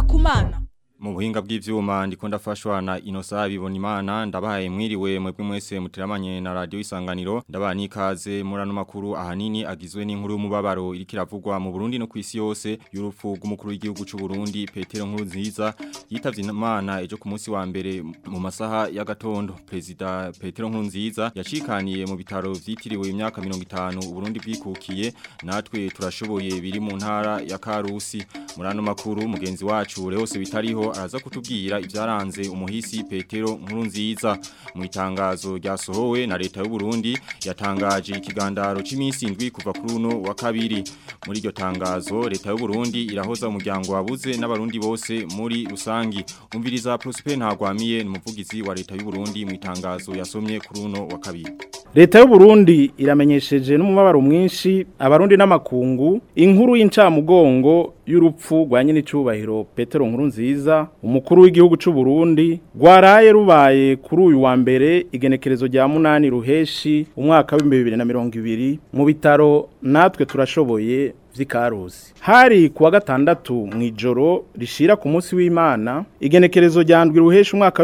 kumana mu buhinga bw'ivyuma ndiko ndafashwa na Inosa bibona imana ndabahaye mwiriwe mwebwe mwese mutiramanye na radio isanganiro ndabaha nikaze murano makuru ahanini agizwe n'inkuru y'umubabaro iriko iravugwa mu Burundi no kwisi yose y'urupfu rw'umukuru w'igihugu c'u Burundi Petero Nkurunziza yitavye imana ejo ku munsi wa mbere mu masaha ya gatondo president Petero Nkurunziza yacikaniye mu bitaro vyitiriwe imyaka 50 Uburundi bwikukiye natwe turashoboye biri mu ntara ya Karusi murano makuru mugenzi wacu Leose bitariho araza kutubwira ivyaranze umuhisi Petero Nkurunziza mu itangazo ryasohowe na leta y'u Burundi yatangaje ikigandaro c'imisi indwi kuva kuri uno wa kabiri muri iryo tangazo leta y'u Burundi irahoza umuryango wabuze n'abarundi bose muri rusangi umviriza Prosper Ntagwamiye n'umuvugizi wa leta y'u Burundi mu itangazo yasomye kuri uno wa kabiri leta y'u Burundi iramenyesheje n'umubabaro mwinshi abarundi n'amakungu inkuru y'incamugongo y'urupfu rwa nyine cyubahiro Petero Nkurunziza umukuru w'igihugu cy'u Burundi rwaraye rubaye kuri uyu wa mbere igenekerezo rya munani ruheshi umwaka wa 2020 mu bitaro natwe turashoboye vy'ikarusi hari kuwa gatandatu mu ijoro rishira ku munsi w'Imana igenekerezo ryandwi ruhesha umwaka wa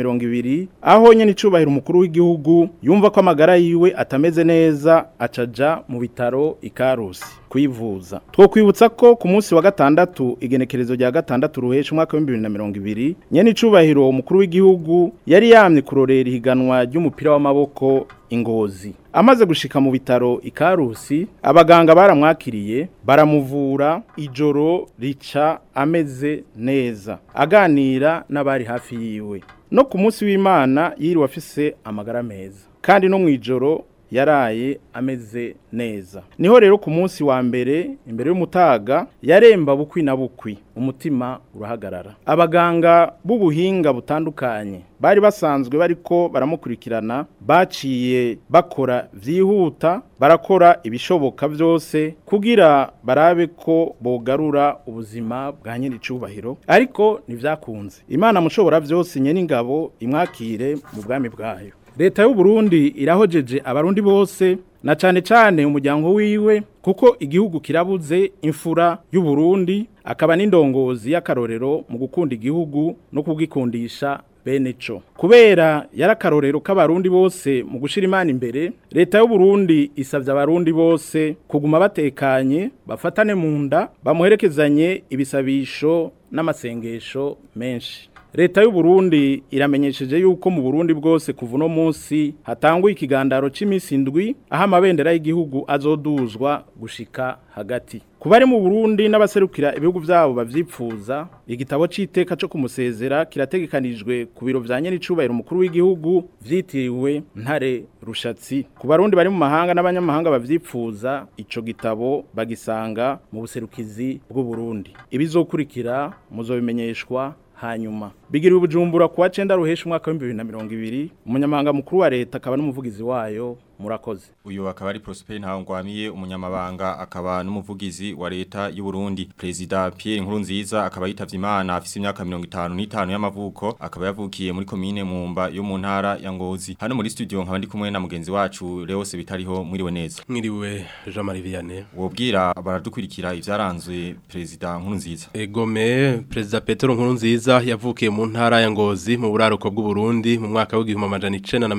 2020 aho nyene icubahira umukuru w'igihugu yumva ko amagara yiwe atameze neza acaja mu bitaro ikarusi kwivuza two kwibutsa ko ku munsi wa gatandatu igenekerezo rya gatandatu ruhesha umwaka wa 2020 nyene icubahiro umukuru w'igihugu yari yamye kurorera ihiganwa ry'umupira w'amaboko ingozi amaze gushika mu bitaro ikarusi abaganga baramwakiriye baramuvura ijoro rica ameze neza aganira n'abari hafi yiwe no ku munsi w'Imana yiriwe afise amagara meza kandi no mu ijoro yaraye ameze neza niho rero ku munsi wa mbere imbere y'umutaga yaremba bukwi na bukwi umutima urahagarara abaganga b'ubuhinga butandukanye bari basanzwe bariko baramukurikirana baciye bakora vyihuta barakora ibishoboka byose kugira barabe ko bogarura ubuzima bwa nyiri cubahiro ariko ntivyakunze imana mushobora byose nyene ingabo imwakire mu bwami bwayo leta y'u Burundi irahojeje abarundi bose na cane cane umuryango wiwe kuko igihugu kirabuze imfura y'u Burundi akaba n'indongozi y'akarorero mu gukunda igihugu no kugikundisha bene co kubera yarakarorero k'abarundi bose mu gushira imana imbere leta y'u Burundi isavye abarundi bose kuguma batekanye bafatane mu nda bamuherekezanye ibisabisho n'amasengesho menshi leta y'u Burundi iramenyesheje yuko mu Burundi bwose kuva uno munsi hatangwa ikigandaro c'imisi indwi aho amabendera y'igihugu azoduzwa gushika hagati kubari mu Burundi n'abaserukira ibihugu byabo bavyipfuza igitabo c'iteka co kumusezera kirategekanijwe ku biro vya nyene icubahiro umukuru w'igihugu vyitiriwe ntare rushatsi ku barundi bari mu mahanga n'abanyamahanga bavyipfuza ico gitabo bagisanga mu buserukizi bw'u Burundi ibizokurikira muzobimenyeshwa hanyuma bigiriwe ubujumbura kuwa cenda ruhesha umwaka wa 2020 umunyamabanga mukuru wa leta akaba n'umuvugizi wayo murakoze uyu akaba ari Prosper Ntangwamiye umunyamabanga akaba n'umuvugizi wa leta y'u Burundi President Pierre Nkurunziza akaba yitavye Imana afise imyaka 55 y'amavuko akaba yavukiye muri commune Mumba yo mu ntara ya Ngozi hano muri studio nkaba ndi kumwe na mugenzi wacu Leose bitariho mwiriwe neza mwiriwe Jean Marie Vianney wobwira baradukurikira ivyaranzwe President Nkurunziza egome President Petero Nkurunziza yavukiye mu ntara ya Ngozi mu buraruko bw'u Burundi mu mwaka w'igihumbi amajana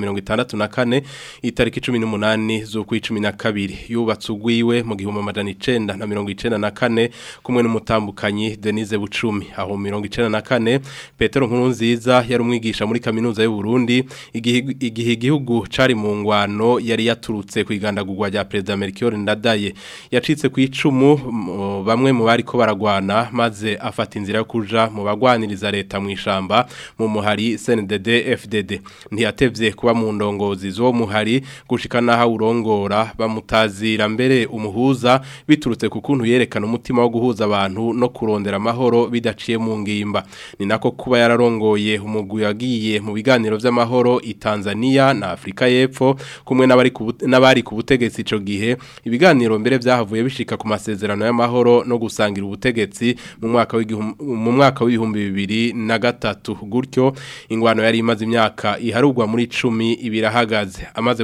1964 itariki 18 z'ukwi 12 yubatse ugwiwe mu gihumbi amajana 1994 kumwe n'umutambukanyi Denise Bucumi aho 1994 Petero Nkurunziza yari umwigisha muri kaminuza y'u Burundi igihe igihugu cari mu ngwano yari yaturutse kwigandagurwa rya President Melchior Ndadaye yacitse ku icumu bamwe mu bari ko baragwana maze afata inzira yo kuja mu bagwaniriza leta mu ishamba mu muhari CNDD FDD ntiyatevye kuba mu ndongozi zo muhari gushika naho urongora bamutazira mbere umuhuza biturutse ku kuntu yerekana umutima wo guhuza abantu no kurondera amahoro bidaciye mu ngimba ni nako kuba yararongoye umugwi yagiye mu biganiro vy'amahoro i Tanzania na Afrika y'Epfo kumwe n'abari n'abari ku butegetsi ico gihe ibiganiro mbere vyahavuye bishika ku masezerano y'amahoro no gusangira ubutegetsi mu mwaka mu mwaka w'ibihumbi bibiri na gatatu gutyo ingwano yari imaze imyaka iharugwa muri 10 ibirahagaze amaze gutaha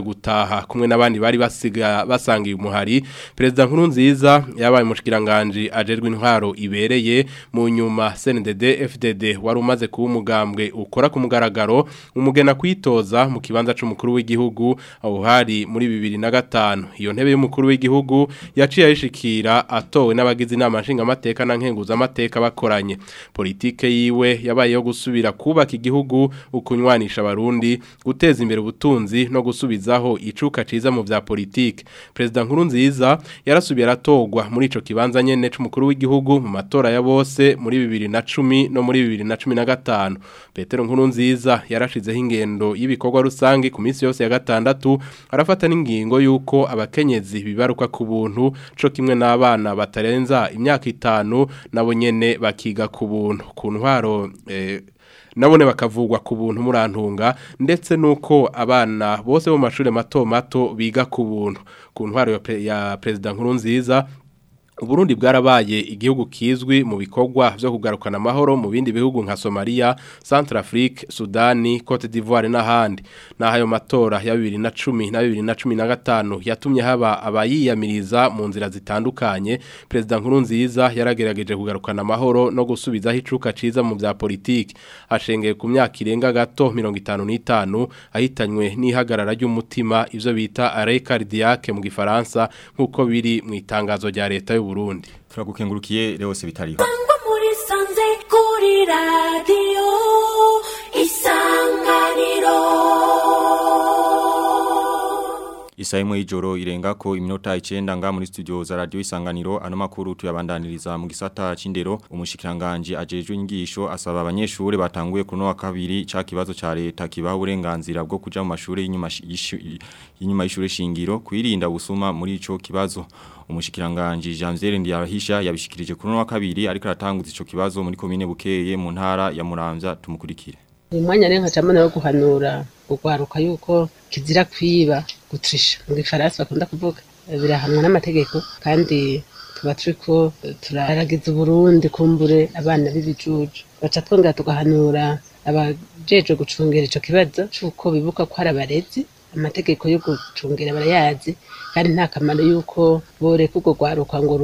gutaha kumwe n'abandi bari basiga basangiye umuhari perezida nkuru nziza yabaye umushikiranganje ajerwe intwaro ibereye mu nyuma CNDD FDD wari umaze kuba umugambwe ukora ku mugaragaro umugena kwitoza mu kibanza c'umukuru w'igihugu aho hari muri 2005 iyo ntebe y'umukuru w'igihugu yaciye ayishikira atowe n'abagize inama nshingamateka na nkenguza amateka bakoranye politike yiwe yabaye yo gusubira kubaka igihugu ukunywanisha abarundi guteza imbere ubutunzi no gusubizaho icuka ciza mu vya politike perezida nkuru nziza yarasubiye aratogwa muri ico kibanza nyene c'umukuru w'igihugu mu matora ya bose muri 2010 no muri 2015 Petero nkuru nziza yarashizeho ingendo y'ibikorwa rusange ku minsi yose ya gatandatu arafata n'ingingo yuko abakenyezi bibaruka ku buntu co kimwe n'abana batarenza imyaka itanu nabo nyene bakiga ku buntu ku ntwaro eh, nabone bakavugwa ku buntu murantunga ndetse nuko abana bose bo mashuri mato mato biga ku buntu ku ntwaro ya, pre, ya president nkuru nziza Uburundi bwarabaye igihugu kizwi mu bikorwa vyo kugarukana amahoro mu bindi bihugu nka Somalia, Centrafrique, Sudani, Cote d'Ivoire n'ahandi. Nahayo matora ya 2010 na 2015 yatumye haba abayiyamiriza mu nzira zitandukanye. President Nkurunziza yaragerageje kugarukana amahoro no gusubizaho icuka ciza mu vya politiki. Ashengeye ku myaka irenga gato 55 ahitanywe n'ihagarara ry'umutima ivyo bita arrêt cardiaque mu gifaransa nkuko biri mu itangazo rya leta y'u Burundi. Turagukengurukiye Leose bitariho. Sangwa muri sanze kuri radio isanganiro Isa imwe y'ijoro irengako iminota 9 nga muri studio za radio isanganiro ano makuru tuyabandaniriza mu gisata c'indero umushikiranganje ajejwe ingisho asaba abanyeshure batanguye kuno wa kabiri ca kibazo ca leta kibaho uburenganzira bwo kuja mu mashure y'inyuma y'inyuma y'ishure shingiro kwirinda busuma muri ico kibazo umushikiranganje Janvier Ndiyarahisha yabishikirije kuno wa kabiri ariko aratanguza ico kibazo muri komine Bukeye mu ntara ya Muramvya tumukurikire uyu mwanya rero nkacamo wo guhanura gugwaruka yuko kizira kwiba gutrisha mu gifaransa bakunda kuvuga birahanwa n'amategeko kandi tuba turiko turaragiza uburundi kumbure abana b'ibijuju baca twongera tugahanura abajejwe gucungera ico kibazo c'uko bibuka ko hari abarezi amategeko yo gucungera barayazi kandi nta kamaro yuko boreka urwo rwaruka ngo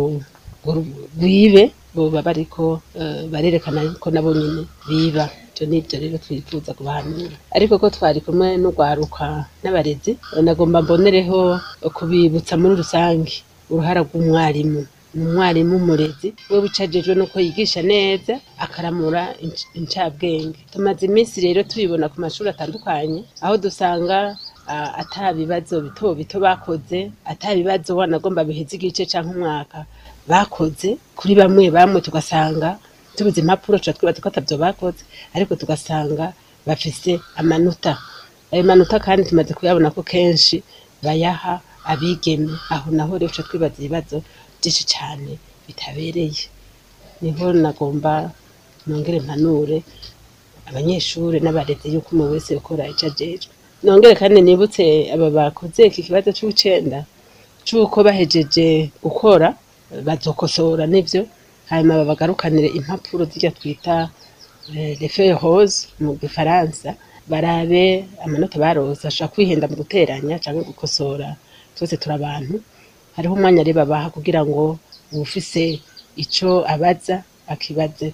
rwibe boba bariko barerekana ko nabo nyine biba ibyo nibyo rero twifuza kubahanura ariko ko twari kumwe n'urwaruka n'abarezi nagomba mbonereho kubibutsa muri rusange uruhara rw'umwarimu ni umwarimu umurezi we wicajejwe nuko yigisha neza akaramura incabwenge tumaze iminsi rero tubibona ku mashuri atandukanye aho dusanga ata bibazo bito bito bakoze ata bibazo wanagomba biheze igice cyangwa umwaka bakoze kuri bamwe bamwe tugasanga tubuze impapuro tuba twibaza ko atabyo bakoze ariko tugasanga bafise amanota ayo manota kandi tumaze kuyabona ko kenshi bayaha abigeme aho naho rero tuba twibaza ibibazo byinshi cyane bitabereye niho nagomba nongere mpanure abanyeshuri n'abarezi yuko umuntu wese ukora icyo ajejwe nongere kandi nibutse aba bakoze iki kibazo cy'ucenda cy'uko bahejeje gukora bazokosora nivyo hanyuma babagarukanire impapuro zijya twita refeye hose mu gifaransa barabe amanota barose ashobora kwihenda mu guteranya cyangwa gukosora twese turi abantu hariho umwanya rero babaha kugira ngo uwufise icyo abaza akibaze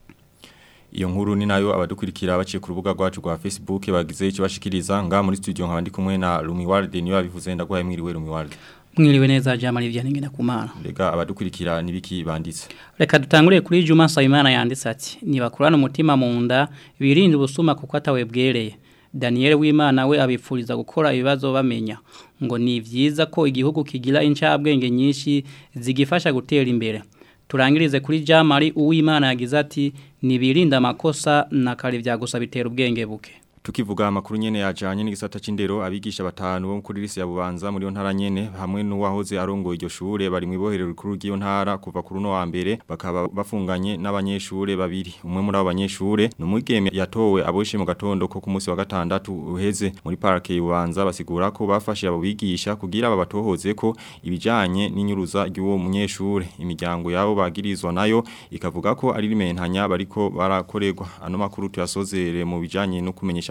Iyo nkuru ni nayo abadukurikira baciye ku rubuga rwacu rwa Facebook bagize icyo bashikiriza nga muri studio nkabandi kumwe na Lumiward niyo abivuze ndagwaye mwiriwe Lumiward mwiriwe neza jamali vya ningena kumana Rega abadukurikira nibiki banditse reka dutangure kuri Juma Sayimana yanditse ati nibakurana umutima mu nda birinde ubusuma kuko atawe bwereye Daniel w'Imana we abipfuriza gukora ibibazo bamenya ngo ni vyiza ko igihugu kigira incabwenge nyinshi zigifasha gutera imbere turangirize kuri Jamali uw'Imana yagize ati nibirinda amakosa na kare vyagusaba bitera ubwenge buke Tukivuga amakuru nyene yajanye n'igisata c'indero abigisha batanu bo kuri lise ya Bubanza muri yo ntara nyene hamwe n'uwahoze arongo iryo shure bari mu iboherero rikuru ry'iyo ntara kuva kuri no wa mbere bakaba bafunganye n'abanyeshure babiri umwe muri abo banyeshure n'umugeme yatowe aboshe mu gatondo ko ku munsi wa gatandatu uheze muri parke y'Ubanza basigura ko bafashe abo bigisha kugira babatohoze ko ibijanye n'inyuruza ry'uwo munyeshure imiryango yabo bagirizwa nayo ikavuga ko ari rimentanya bariko barakorerwa ano makuru tuyasozere mu bijanye no kumenyesha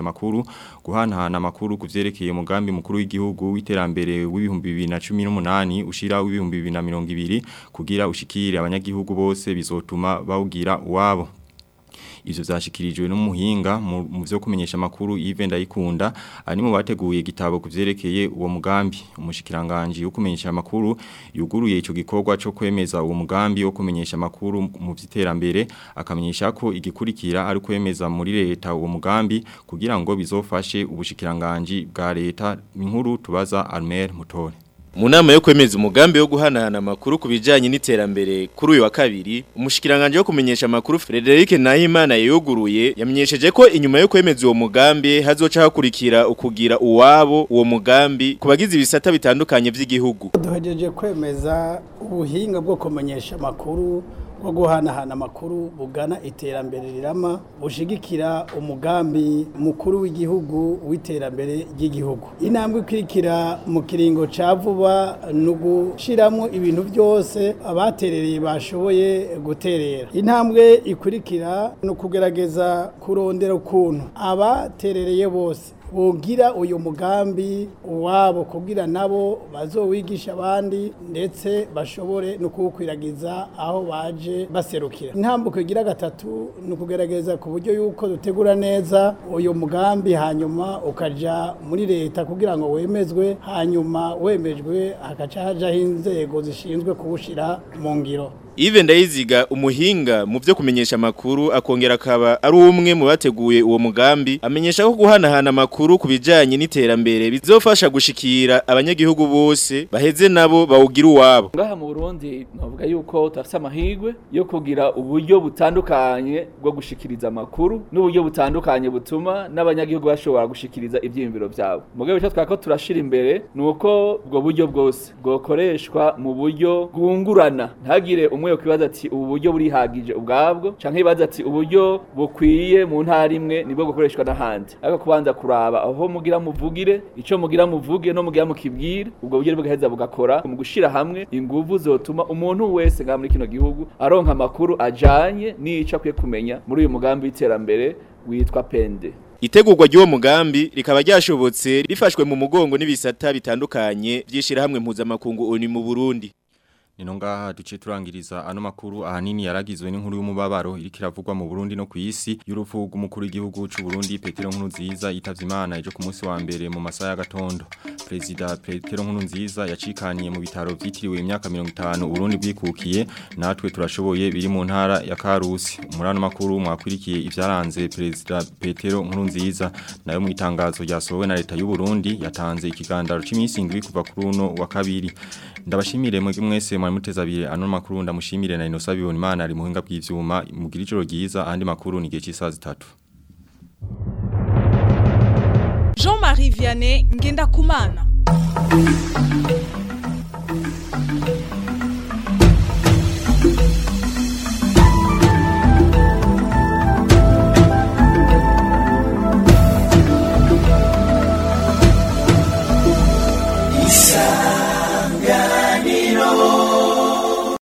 makuru guhanahana amakuru kuvyerekeye umugambi mukuru w'igihugu w'iterambere w'ibihumbi 2018 ushira w'ibihumbi 2020 kugira ushikire abanyagihugu bose bizotuma bawugira wabo ivyo vyashikirijwe n'umuhinga mu vyo kumenyesha makuru Yves Ndayikunda ari mu bateguye igitabo kuvyerekeye uwo mugambi umushikiranganje wo kumenyesha makuru yuguruye ico gikorwa cyo kwemeza uwo mugambi wo kumenyesha makuru mu vyiterambere akamenyesha ko igikurikira ari kwemeza muri leta uwo mugambi kugira ngo bizofashe ubushikiranganje bwa leta inkuru tubaza Almer Mutore mu nama yo kwemeza umugambi wo guhanahana amakuru ku bijyanye n'iterambere kuri uyu wa kabiri umushikiranganje wo kumenyesha amakuru Frederic Nahimana yuguruye yamenyesheje ko inyuma yo kwemeza uwo mugambi hazoca hakurikira ukugira uwabo uwo mugambi ku bagize ibisata bitandukanye by'igihugu duhejeje kwemeza ubuhinga bwo kumenyesha amakuru bwo guhanahana amakuru bugana iterambere rirama bushigikira umugambi mukuru w'igihugu w'iterambere ry'igihugu intambwe ikurikira mu kiringo ca vuba ni ugushyiramo ibintu byose abaterereye bashoboye guterera intambwe ikurikira ni ukugerageza kurondera ukuntu abaterereye bose bogira uyu mugambi uwabo kugira nabo bazowigisha abandi ndetse bashobore no kuwukwiragiza aho baje baserukira intambuko igira gatatu ni ukugerageza ku buryo yuko dutegura neza uyu mugambi hanyuma ukaja muri leta kugira ngo wemezwe hanyuma wemejwe hagaca hajaho inzego zishinzwe kuwushyira mu ngiro Ive ndayiziga umuhinga mu byo kumenyesha makuru akongera akaba ari umwe mu bateguye uwo mugambi amenyesha ko guhanahana amakuru ku bijanye n'iterambere bizofasha gushikira abanyagihugu bose baheze nabo bawugira uwabo ngaha mu Burundi navuga yuko tafise amahirwe yo kugira uburyo butandukanye bwo gushikiriza amakuru n'uburyo butandukanye butuma n'abanyagihugu bashobora gushikiriza ivyiyumviro byabo mugabo cyo twako turashira imbere nuko ubwo buryo bwose bwokoreshwa mu buryo bwungurana ntagire umwe yo kwibaza ati ubu buryo burihagije ubwabwo canke ibaza ati uburyo bukwiye mu ntara imwe nibwo gukoreshwa n'ahandi ariko kubanza kuraba aho mugira muvugire ico mugira muvuge no mugira mukibwire ubwo buryo bugaheza bugakora mu gushira hamwe inguvu zotuma umuntu wese nga muri kino gihugu aronka amakuru ajanye n'ico akwiye kumenya muri uyu mugambi w'iterambere witwa pende Itegurwa ry'uwo mugambi rikaba ryashobotse rifashwe mu mugongo n'ibisata bitandukanye byishira hamwe mpuzamakungu oni mu Burundi Nino ngaha duce turangiriza ano makuru ahanini yaragizwe n'inkuru y'umubabaro iriko iravugwa mu Burundi no kwisi y'urupfu rw'umukuru w'igihugu c'u Burundi Petero Nkurunziza yitavye Imana ejo ku munsi wa mbere mu masaha ya gatondo. President Petero Nkurunziza yacikaniye mu bitaro vyitiriwe imyaka 50 Burundi bwikukiye natwe turashoboye biri mu ntara ya Karusi. Umurano makuru mwakwirikiye ivyaranze President Petero Nkurunziza nayo mu itangazo ryasohowe na leta y'u Burundi yatanze ikigandaro c'imisi indwi kuva kuri uno wa kabiri. Ndabashimire mwebwe mwese mwari muteza abiri ano makuru ndamushimire na Inosa Bibonimana ari muhinga bw'ivyuma mugira ijoro ryiza andi makuru ni gihe cy'isaha zitatu Jean-Marie Vianney Ngenda Kumana